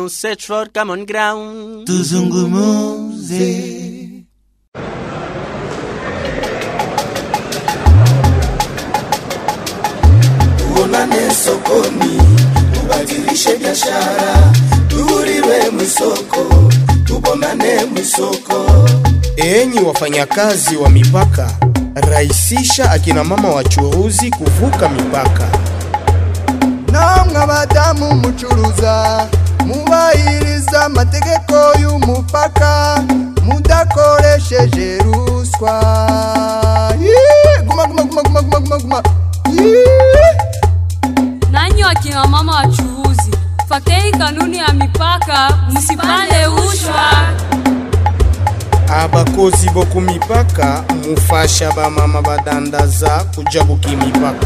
ground, search for common ground. tuzungumuze tuonane sokoni, tubadilishe biashara, tuhuriwe mwisoko, tubonane mwisoko. Enyi wafanyakazi wa mipaka, rahisisha akina mama wachuruzi kuvuka mipaka. namwe abadamu mucuruza mubahiriza amategeko y'umupaka mudakoresheje ruswa Yee! guma guma guma guma guma guma guma Yee! nanyi wakina mama wachuuzi fatei kanuni ya mipaka msipande ushwa abakozi boku mipaka mufasha bamama badandaza kuja buki mipaka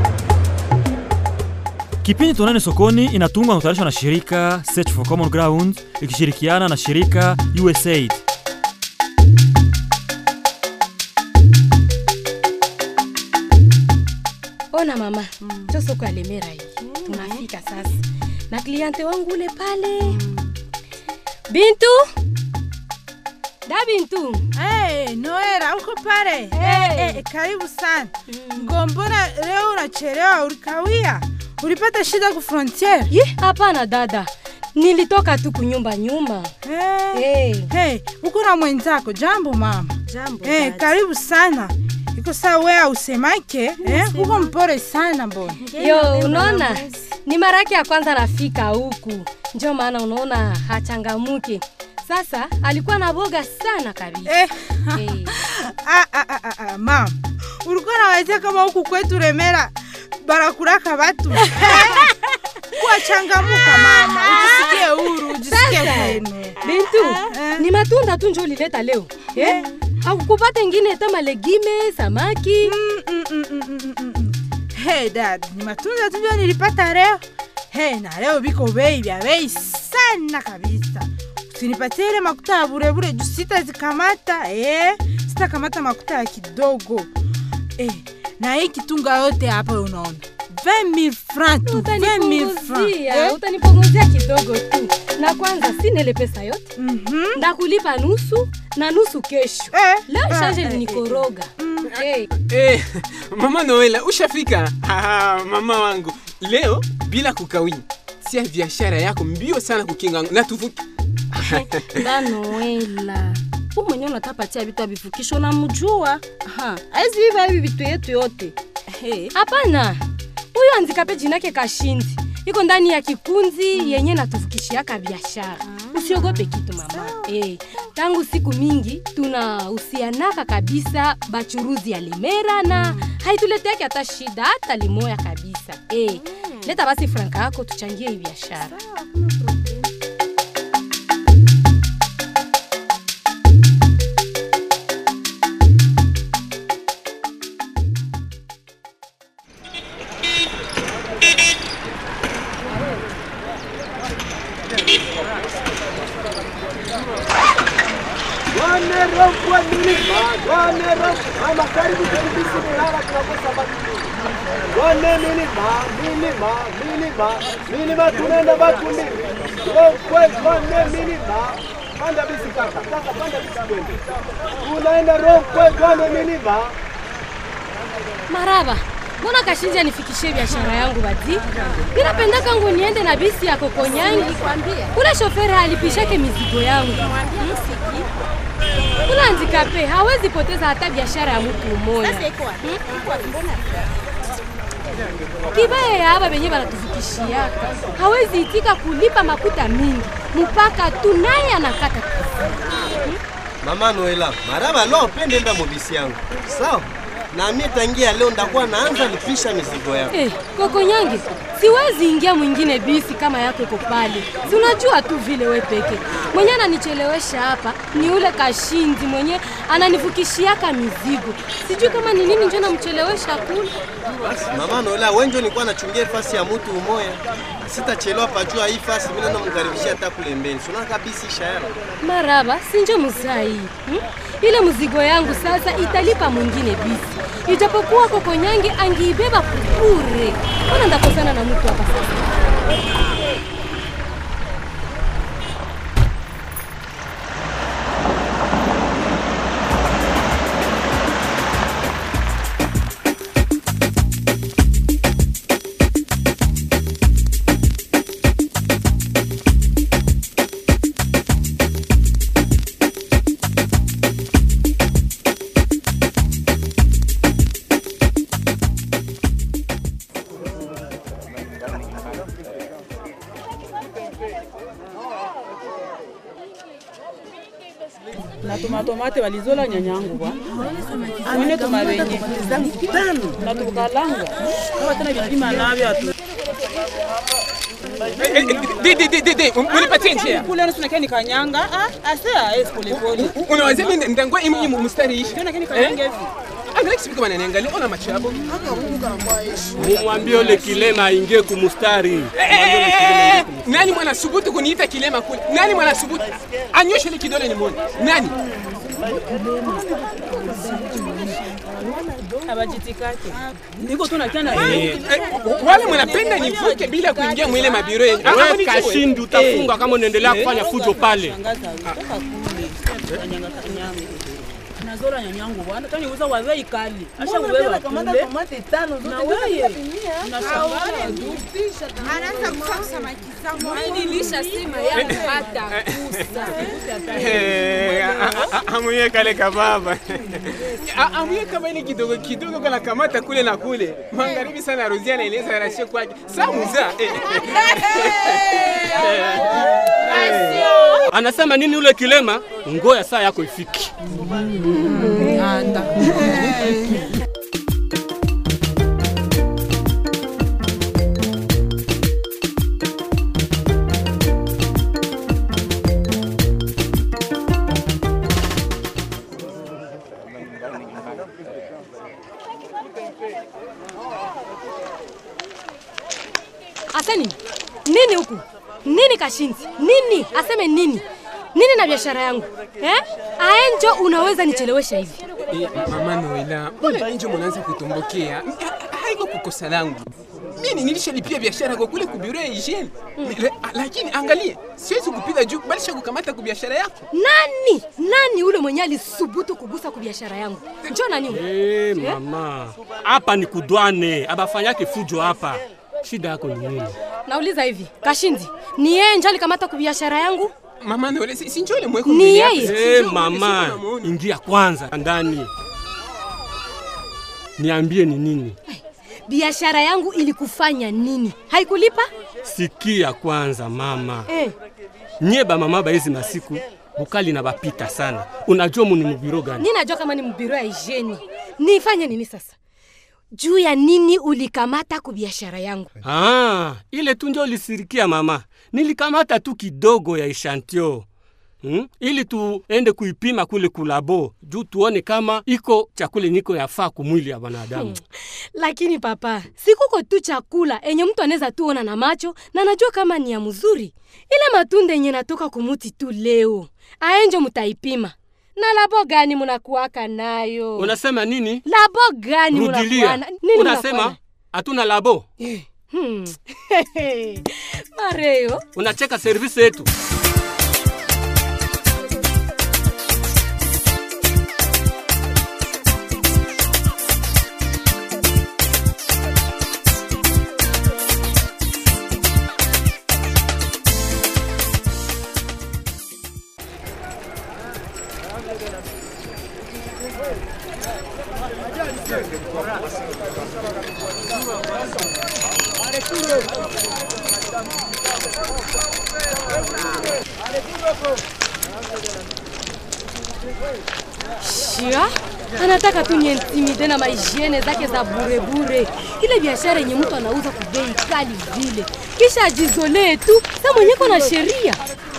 Kipindi Tuonane Sokoni inatungwa na kutayarishwa na shirika Search for Common Ground ikishirikiana na shirika USAID. Ona mama, njo soko ya Lemera hii. Tunafika sasa na kliente wangu ule pale. Bintu, da Bintu. Hey, Noera uko pale? Hey. Hey, hey, karibu sana. Ngombona leo unachelewa, ulikawia? Ulipata shida ku frontiere? Ye, hapana dada, nilitoka tu kunyumba nyuma. Hey. Hey. Hey, uko na mwenzako. Jambo mama. Jambo Hey, dada. karibu sana. Iko saa wewe usemake, eh? Uko mpore sana mbona? Yo, unaona ni mara yake ya kwanza nafika huku, ndio maana unaona hachangamuki. Sasa alikuwa na boga sana kabisa. Eh. Hey. ah, ah, ah, ah, ah, mama. Ulikuwa nawazia kama huku kwetu Remera barakuraka batu. Kuwa changamuka mama, ujisikie huru, ujisikie Sasa kwenu. Bintu, Eh. ni matunda tu njo ulileta leo eh? Hakukupata ingine kama legime, samaki Mm, mm, mm, mm, mm, mm, mm. Hey dad, ni matunda tu ndio nilipata leo. Hey, na leo biko bei vya bei sana kabisa. Usinipatie ile makuta ya burebure juu sitazikamata eh, sitakamata makuta ya kidogo eh, na hii kitunga yote hapa unaona 20000 francs tu 20000 francs utanipunguzia eh? utanipunguzia kidogo tu na kwanza sina ile pesa yote Mhm. ndakulipa nusu na nusu kesho Eh, leo ah, shanje eh, eh, linikoroga hey. Eh, mama Noela ushafika? Haha, mama wangu leo bila kukawia, sia biashara yako mbio sana kukinga na tuvuki. da Noela u mwenye unatapatia vitu avifukisho namjua aizi viva hivi vitu yetu yote Hey. hapana huyo anzikape jinake kashindi iko ndani ya kikunzi yenye natuvukishiaka biashara usiogope kitu mama hey. tangu siku mingi tunahusianaka kabisa bachuruzi ya limera na haituleteake hata shida hata limoya kabisa hey. leta basi franka yako tuchangie hii biashara Wane milima, milima, milima, milima tunaenda Bakundi. Rokwe, wane milima. Panda bisi kaka, kaka panda bisi twende. Tunaenda Rokwe, wane milima. maraba mbona kashinji anifikishie biashara yangu badi ninapenda kangu niende na bisi ya kokonyangi kule shoferi alipishake mizigo yangu kule andikape hawezi poteza hata biashara ya mtu umoya kibaya ya aba benye banatufikishiaka hawezi itika kulipa makuta mingi mpaka tu naye anakata Mama Noela, maraba leo pende enda mobisi yangu. Sawa? Na mimi tangia leo ndakuwa naanza lipisha mizigo yangu. Eh, Kokonyange, siwezi ingia mwingine bisi kama yako iko pale. Si unajua tu vile we peke. Mwenye ananichelewesha hapa ni ule kashinzi mwenye ananivukishiaka mizigo. Sijui kama ni nini njo namchelewesha kule. Mama Noela, wewe ndio nilikuwa nachungia fasi ya mtu umoya. Sitachelewa pajua hii fasi mimi naenda mkaribishia hata kule mbele. Sio kabisa ishara. Maraba, si njo mzai. Hmm? Ile mzigo yangu sasa italipa mwingine bisi. Ijapokuwa Kokonyange angiibeba bure. Mbona ndakosana na mtu hapa sasa? na tumatomate walizola nyanyangu bwa mwene tumabenye na tukalanga kama tena vipima navyo atu unipatie njia kule nusu nakeni kanyanga ah ase aes polepole unawazia mimi ndangwa imi imi mstari ishi tena keni kanyanga hivi angalia kisipika wananiangalia ona macho yako Mumwambie ule kilema aingie kumustari. nani mwana subutu kuniita kilema kule nani mwana subutu anyoshe ile kidole nimuone nani abajitikake niko tu nakiana Eh, eh, wale mnapenda nivuke bila kuingia mwile mabiro yenyu Ah, Wewe ah, nijue. Kashindi utafungwa kama unaendelea kufanya fujo pale. nazola nyanyangu bwana tani uza wawe ikali asha uwewa kule na wewe Anaanza kufa samaki zangu. Mimi nilishasema yangu hata kusa. Eh, a- a- a- amuye kale kababa A- amuye kama ile kidogo kidogo kana kamata kule na kule magharibi sana Rozia anaeleza rashe kwake samuza Anasema nini ule kilema? Ngoya saa yako ifiki. Asa nini? Nini huku? Nini kashinzi? Nini? Aseme nini? Nini na biashara yangu? Eh? Aenjo unaweza nichelewesha hivi. Eh, mama Noela, mbona nje mnaanza kutumbukea? Ha- Haiko kukosa langu. Mimi nilishalipia biashara kwa kule kubiria hygiene. La- Lakini angalie, siwezi kupita juu bali sha kukamata kwa biashara yako. Nani? Nani ule mwenye alisubutu kugusa kwa biashara yangu? Njoo nani ule? Eh, mama. Hapa ni kudwane. Abafanyake fujo hapa. Shida yako ni nini? Nauliza hivi, Kashindi, ni yeye ndio alikamata kwa biashara yangu? Mama Noela, si si njoo ile mweko Ni mbele yako, yeye? si Eh, njoo mama, mbele, si unamuona. ingia kwanza ndani. Niambie ni nini? Biashara yangu ilikufanya nini? Haikulipa? Sikia kwanza mama. Eh. Nye ba mama ba hizi masiku bukali na bapita sana. Unajua muni mubiro gani? Nini najua kama ni mbiro ya hygiene. Nifanye nini sasa? Juu ya nini ulikamata kwa biashara yangu? Ah, ile tu ndio ulisirikia mama. Nilikamata tu kidogo ya eshantio. Hmm? Ili tuende kuipima kule kulabo juu tuone kama iko chakula niko yafaa kumwili ya wanadamu. Lakini papa, sikuko tu chakula enye mtu anaweza tuona na macho na najua kama ni ya mzuri. Ile matunda yenye natoka kumuti tu leo, aenjo mutaipima. Na labo gani munakuaka nayo? Unasema nini? Labo gani Rudilia. munakuana? Nini Unasema munakuana? hatuna labo. Hmm. Mareo, Unacheka service yetu. shia anataka tu niintimide na mahigiene zake za burebure, ile biashara yenye mtu anauza kwa bei kali vile, kisha ajizolee tu sa mwenyeko na sheria.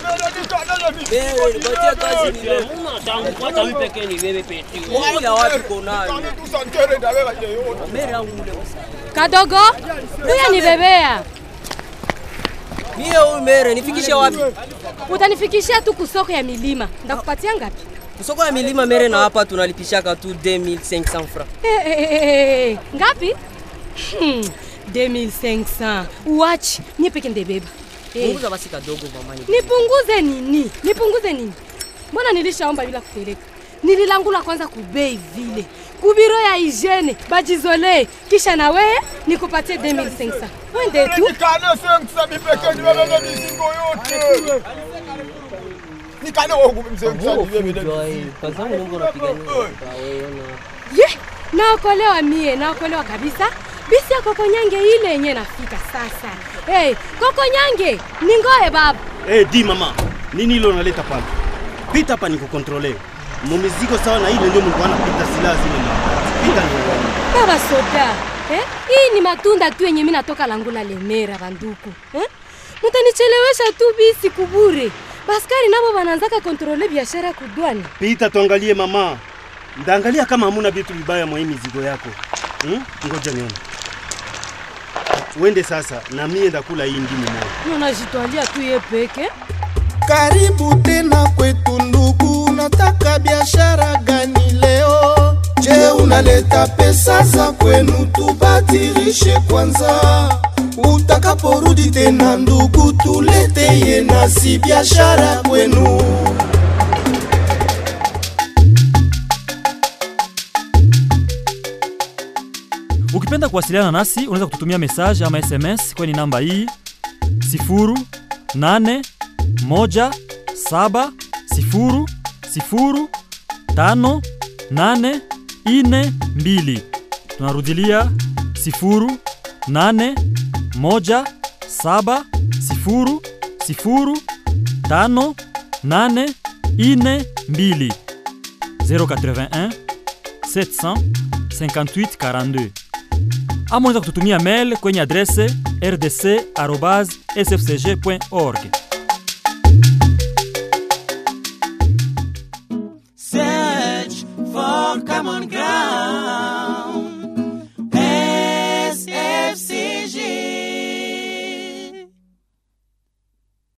nipatie kazi ni wewe. Mbona tangu hata mimi pekee ni wewe pekee. Wewe wapi konayo? Mbele yangu ule Kadogo, huya nibebea, Mie huyu mere nifikishe wapi? utanifikishia tu kusoko ya milima, ndakupatia ngapi? Soko ya milima mere na hapa tunalipishaka tu 2500 francs. Eh, eh, eh, eh, eh, ngapi? Hmm, 2500 uachi mie peke ndebeba. Eh, Punguza basi kadogo mama. ni- nipunguze nini? Nipunguze nini? Mbona nilishaomba bila kupeleka? Nililangula kwanza kubei vile kubiro ya hygiene bajizole, kisha na wewe nikupatie 2500 wende tu. Nikane sengisa mipeke nibebebe mizigo yote. Nikane wangu mzee Kwanza Mungu unapigania. Ye, naokolewa mie, naokolewa kabisa. Bisi ya kokonyange ile yenye nafika sasa. Hey, kokonyange ningoe baba. Eh, di mama, nini hilo unaleta pale? Pita hapa nikukontrole. mumizigo sawa na ile ndio mlikuwa napita silaha zile mabati. Pita ni uone. baba soda eh? hii ni matunda tu yenye mi natoka langula lemera banduku eh? mutanichelewesha tu bisi kubure baskari nabo bananzaka kontrole biashara kudwani Pita tuangalie mama. Ndaangalia kama hamuna vitu vibaya mwa hii mizigo yako. Hmm? Ngoja nione. Uende sasa na mie ndakula hii ndimu moja. unajitwalia tu ye peke Karibu tena kwetu ndugu, unataka biashara gani leo? Je, unaleta pesa za kwenu tubadilishe kwanza? Utakaporudi tena ndugu, tuleteye nasi biashara kwenu. Ukipenda kuwasiliana nasi unaweza kututumia message ama SMS kwenye namba hii 0817005842. Tunarudilia 0817005842 081 758 42 ama unaweza kututumia mail kwenye adrese rdc@sfcg.org. Search for common ground.